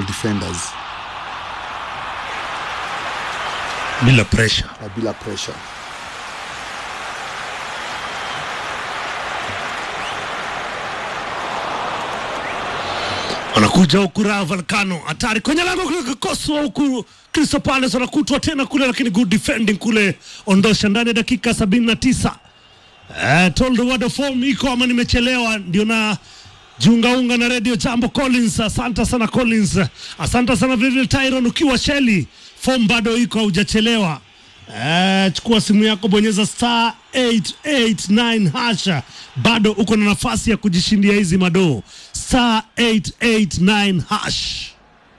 Arsenal defenders bila pressure. na bila pressure. Wanakuja huku Rayo Vallecano, hatari kwenye lango kule, kikoswa huku Crystal Palace wanakutwa tena kule, lakini good defending kule, ondosha ndani ya dakika sabini na tisa. Eh, told what the form iko ama nimechelewa, ndio na jiungaunga na Radio Jambo Collins. Asante sana Collins, asante sana vilevile Tyron ukiwa Sheli, form bado iko, haujachelewa. Eh, chukua simu yako, bonyeza star 889 hasha, bado uko na nafasi ya kujishindia hizi madoo. Star 889 hash.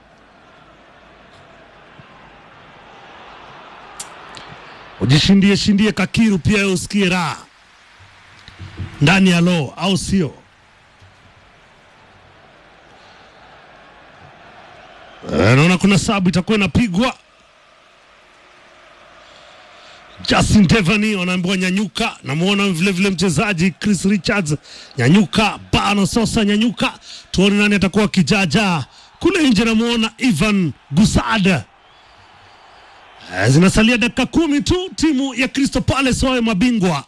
Ujishindie shindie kakiru pia, wewe usikie raha ndani ya lo, au sio? Eh, naona kuna sabu itakuwa inapigwa. Justin Devani wanaambiwa nyanyuka. Namwona vile vile mchezaji Chris Richards nyanyuka, Bano Sosa nyanyuka, tuone nani atakuwa kijaja kule nje. Namwona Ivan Gusada. Eh, Zinasalia dakika kumi tu, timu ya Crystal Palace wawe mabingwa,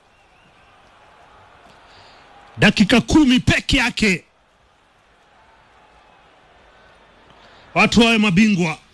dakika kumi peke yake watu wawe mabingwa.